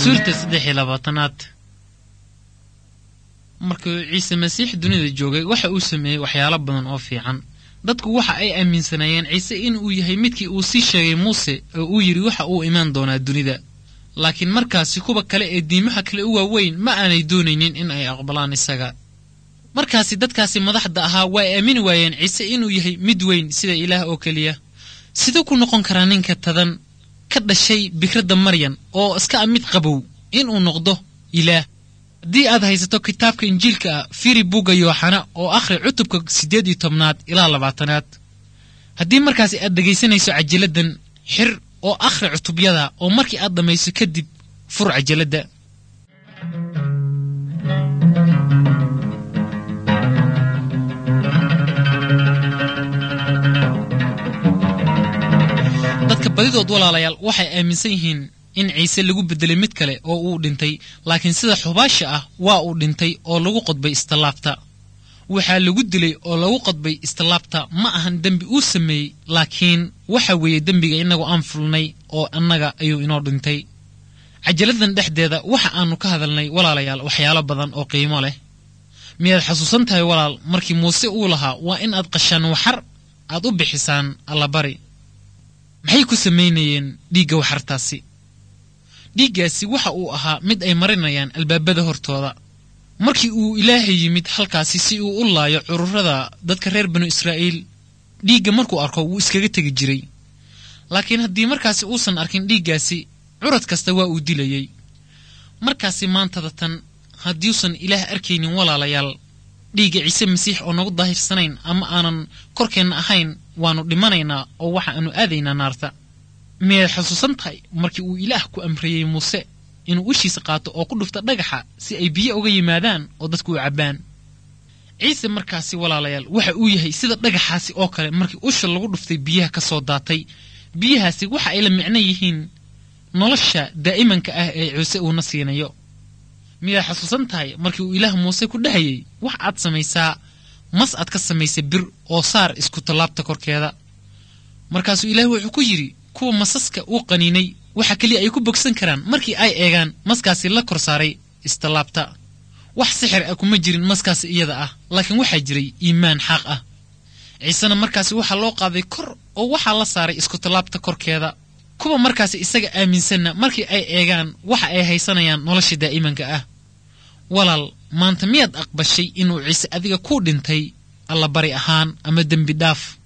suurta saddex iyo labaatanaad markuu ciise masiix dunida joogay waxa uu sameeyey waxyaalo badan oo fiican dadku waxa ay aaminsanaayeen ciise inuu yahay midkii uu sii sheegay muuse oo uu yidhi waxa uu imaan doonaa dunida laakiin markaasi kuwa kale ee diimaha kale u waaweyn ma aanay doonaynin in ay aqbalaan isaga markaasi dadkaasi madaxda ahaa way aamini waayeen ciise inuu yahay mid weyn sida ilaah oo keliya siduu ku noqon karaa ninka tadan ka dhashay bikradda maryan oo iska a mid qabow inuu noqdo ilaah haddii aad haysato kitaabka injiilka ah firi bugga yooxana oo akhri cutubka siddeed iyo tobnaad ilaa labaatanaad haddii markaasi aad dhegaysanayso cajaladdan xir oo akhri cutubyada oo markii aad dhammayso kadib fur cajaladda dadka badidood walaalayaal waxay aaminsan yihiin in ciise lagu beddelay mid kale oo uu dhintay laakiin sida xubaasha ah waa uu dhintay oo lagu qodbay istallaabta waxaa lagu dilay oo lagu qodbay istallaabta ma ahan dembi uu sameeyey laakiin waxa weeye dembiga innagu aan fulnay oo annaga ayuu inoo dhintay cajaladdan dhexdeeda waxa aannu ka hadalnay walaalayaal waxyaalo badan oo qiimo leh miyaad xasuusan tahay walaal markii muuse uu lahaa waa in aad qashaan waxar aad u bixisaan allabari maxay ku samaynayeen dhiigga waxartaasi dhiiggaasi waxa uu ahaa mid ay marinayaan albaabada hortooda markii uu ilaahay yimid halkaasi si uu u laayo cururada dadka reer banu israa'iil dhiigga markuu arko wuu iskaga tegi jiray laakiin haddii markaasi uusan arkin dhiiggaasi curad kasta waa uu dilayey markaasi maantada tan haddiuusan ilaah arkaynin walaalayaal dhiigga ciise masiix oo nagu daahifsanayn ama aanan korkeenna ahayn waannu dhimanaynaa oo waxa aanu aadaynaa naarta miyaad xusuusan tahay markii uu ilaah ku amriyey muuse inuu ushiisa qaato oo ku dhufta dhagaxa si ay biyo uga yimaadaan oo dadku u cabbaan ciise markaasi walaalayaal waxa uu yahay sida dhagaxaasi oo kale markii usha lagu dhuftay biyaha ka soo daatay biyahaasi waxa ay la micno yihiin nolosha daa'imanka ah ee ciise uuna siinayo miyaad xasuusan tahay markii uu ilaah muuse ku dhahayey wax aad samaysaa mas aad ka samaysay bir oo saar isku tallaabta korkeeda markaasuu ilaah wuxuu ku yidhi kuwa masaska uu qaniinay waxa keliya ay ku bogsan karaan markii ay eegaan maskaasi la kor saaray istallaabta wax sixir ah kuma jirin maskaasi iyada ah laakiin waxaa jiray iimaan xaaq ah ciisena markaasi waxaa loo qaaday kor oo waxaa la saaray isku tallaabta korkeeda kuwa markaasi isaga aaminsanna markii ay eegaan waxa ay haysanayaan nolosha daa'imanka ah walaal maanta miyaad aqbashay inuu ciise adiga kuu dhintay allabari ahaan ama dembi dhaaf